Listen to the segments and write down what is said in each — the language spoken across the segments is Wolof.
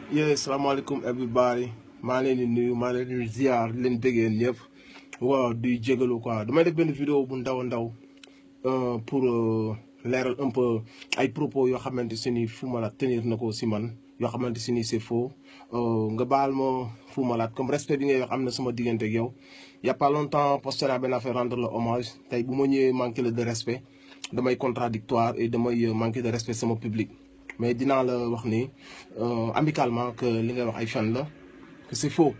yee salaamaaleykum everybody maa leen di nuyu maa leen di ziar di leen bëggee ñëpp waaw di jégalu quoi damay def benn vidéo bu ndaw a ndaw pour leeral un peu ay propos yoo xamante si ni Fou Malade tenir na ko si man yoo xamante si ni c'est faux nga baal ma Fou Malade comme respect bi ngay wax am na sama diggante ak yow y a pas longtemps posté naa benn affaire rendre le hommage tey bu ma ñëwee manqué le de respect damay contradictoire et damay manqué de respect sama public mais dinaa la wax ni amicalement que li ngay wax ay fen la que c'est faux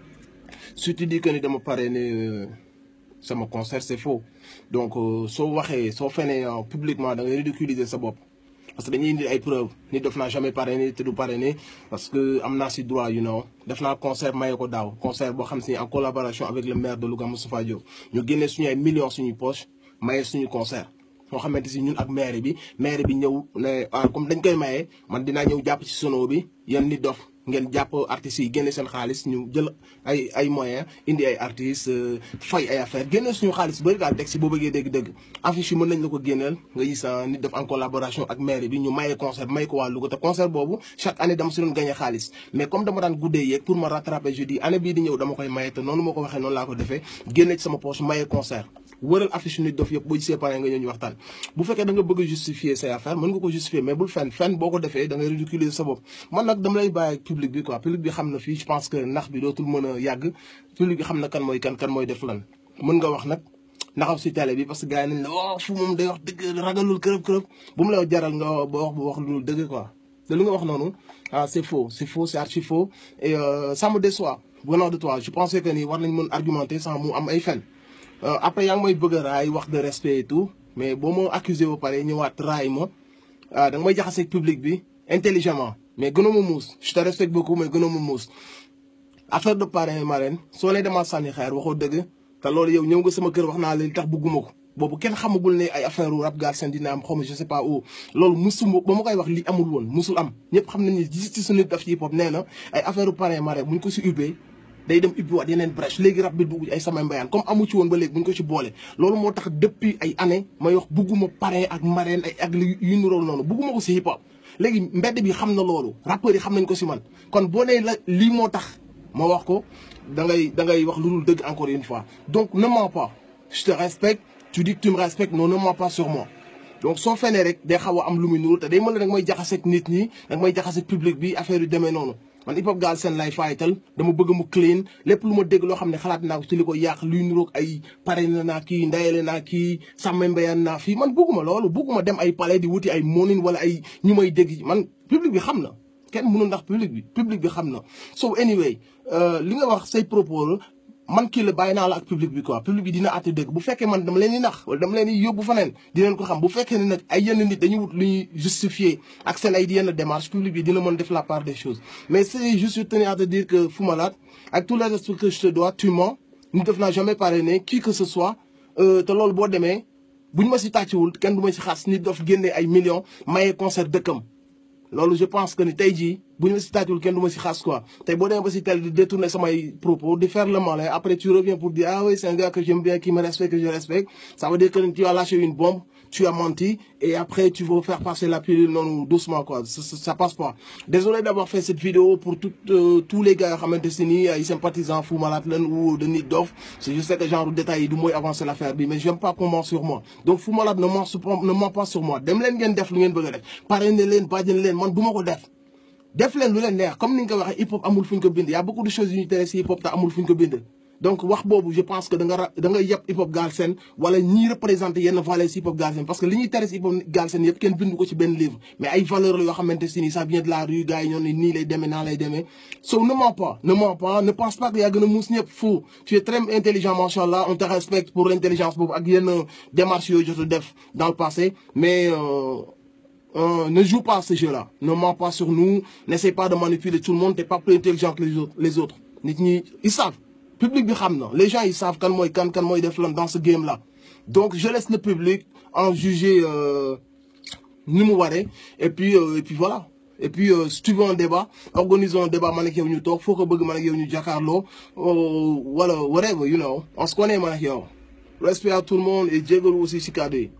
si tu dis que ni dama parrainé sama concert c'est faux donc soo waxee soo fenee publiquement da ngay ridiculiser sa bopp parce que dañuy indi ay preuves ni def naa jamais parrainé te du parrainé parce que am naa si droit you know def naa concert maye ko daaw concert boo xam si en collaboration avec le maire de Louga Moustapha Diop ñu génnee suñu ay millions suñuy poche maye suñu concert moo xamante si ñun ak maire bi maire bi ñëw ne ah comme dañ koy maye man dinaa ñëw jàpp ci sono bi yéen nit dof ngeen jàpp artistes yi génne seen xaalis ñu jël ay ay moyens indi ay artistes fay ay affaire génne suñu xaalis bëri daal teg si boo bëggee dégg-dégg affiche yi mën nañ la ko génneel nga gis nit def en collaboration ak maire bi ñu maye concert may ko waa Louga te concert boobu chaque année dama si doon gagné xaalis mais comme dama daan guddee yeeg pour ma rattraper je dis année bii di ñëw dama koy maye te noonu ma ko waxee noonu laa ko defee génne ci sama poche maye concert wëral affiche nit dof yëpp boo gisee pare nga ñëw ñu waxtaan bu fekkee da nga bëgg a justifier say affaire mën nga ko justifier mais bul fen fen boo ko defee da ngay ridiculiser sa bopp man nag dama lay bàyyi ak public bi quoi public bi xam na fii je pense que nax bi dootul mën a yàgg public bi xam na kan mooy kan kan mooy def lan mën nga wax nag naxaw si télé bi parce que gars yi nañ la waaw fu moom day wax dëgg ragalul kërëb kërëb bu mu la jaral nga ba wax bu wax lu dëgg quoi te li nga wax noonu ah c'est faux c'est faux c'est archi faux et ça me déçoit venant de toi je pensais que ni war nañ mën argumenter sans mu am ay fen après yaa ngi may bëgg a raay wax de respect et tout mais boo ma accusé ba pare ñëwaat raay ma da nga may jaxaseeg public bi intelligemment mais gënoo ma muus je te respecte beaucoup mais gënoo ma muus. affaire de parrain marraine soo nee demaa sànni xeer waxoo dëgg te loolu yow ñëw nga sama kër wax naa leen tax bëgguma ko boobu kenn xamagul ne ay affaire rap Galsen dina am xaw ma je sais pas où loolu musuma ba ma koy wax li amul woon musul am ñëpp xam nañ ni justice nit daf ci hip hop nee na ay affaire parrain marraine buñ ko si ubbee. day dem ubbi waat yeneen brèche léegi rab bi dugg ay samay mbayaan comme amu ci woon ba léegi buñ ko ci boole loolu moo tax depuis ay années may wax bugguma parrain ak marraine ay ak yu nirool noonu bugguma ko si hip hop léegi mbedd bi xam na loolu rappeurs yi xam nañ ko si man kon boo nee la lii moo tax ma wax ko da ngay da ngay wax lu dul dëgg encore une fois donc ne mens pas je te respecte tu dis que tu me respectes non ne mens pas sur moi donc soo fenee rek day xaw a am lu muy nuru te day mën la nag may jaxaseeg nit ñi nag may jaxaseeg public bi affaire yu demee noonu man hip hop Galsen lay fayital dama bëgg mu clean lépp lu ma dégg loo xam ne xalaat naa ko ci li ko yàq luy niroog ay pare na naa kii ndayale naa kii sàmm mbayaan naa fii man bëgguma loolu bëgguma dem ay palais di wuti ay moonin wala ay ñu may dégg man public bi xam na kenn mënul ndax public bi public bi xam na so anyway li nga wax say propos man kii la bàyyi naa la ak public bi quoi public bi dina àtte dëgg bu fekkee man dama leen di nax wala dama leen di yóbbu faneen dinañ ko xam bu fekkee ne nag ay yenn nit dañuy wut lu ñuy justifier ak seen ay yenn démarche public bi dina mën def la part des choses mais c'est juste je tenais à te dire que Fou Malade avec tout le respect que je te dois tu mens ñu def naa jamais parrainé qui que ce soit te loolu boo demee bu ñu ma si tàcciwul kenn du ma si xas nit daf génnee ay millions maye concert dëkkam loolu je pense que ni tey jii bu ñu ma si tàccul kenn du ma si xas quoi tey boo demee ba si tel di détourner samay propos di faire le malin après tu reviens pour dire ah oui c'est un gars que j'aime bien qui me respecte que je respecte ça veut dire que tu as lâché une bombe tu as menti et après tu veux faire passer la pilule non doucement quoi ça, ça, ça passe pas désolé d'avoir fait cette vidéo pour tout, euh, tous les gars yoo xamante si ni ay sympathisants Fou Malade lan ou de Nit Doff c'est juste que genre détails yi du mooy avancer l'affaire bi mais j'aime pas qu'on ment sur moi donc Fou Malade ne ment ne ment pas sur moi dem leen ngeen def lu ngeen bëgg a def parrainé leen bàjjen leen man du ma ko def def leen lu leen neex comme ni nga ko waxee hip hop amul fu ñu ko bind y a beaucoup de choses yu ñu tere si hip hop te amul fu ñu ko bind donc wax boobu je pense que da nga ra da nga yeb hip hop Galsen wala ñiy représenté yenn valeurs si hip hop Galsen parce que li ñuy tere si hip hop Galsen yëpp kenn bindu ko ci benn livre mais ay valeurs la yoo xamante si ni ça vient de la rue gars yi ñoo ne nii lay demee naa lay demee so ne mens pas ne mens pas ne pense pas que yaa gën a muus ñëpp fou tu es très intelligent machallah on te respecte pour l'intelligence boobu ak yenn démarches yooyu jot a def dans le passé mais euh, Euh, ne joue pas à ce jeu-là. Ne mens pas sur nous. N'essaie pas de manipuler tout le monde. T'es pas plus intelligent que les autres. Les autres. Ils savent. Public bi xam na. Les gens, ils savent kan mooy kan kan mooy def lan dans ce game-là. Donc, je laisse le public en juger euh, ni mu waree. Et puis, euh, et puis voilà. Et puis, euh, si tu veux un débat, organisons un débat, man ak yow ñu toog. Faut que bëgg man ak yow ñu jàkkaarloo. Voilà, whatever, you know. On se connaît man ak yow. Respect à tout le monde et jégalu aussi si kàddu yi.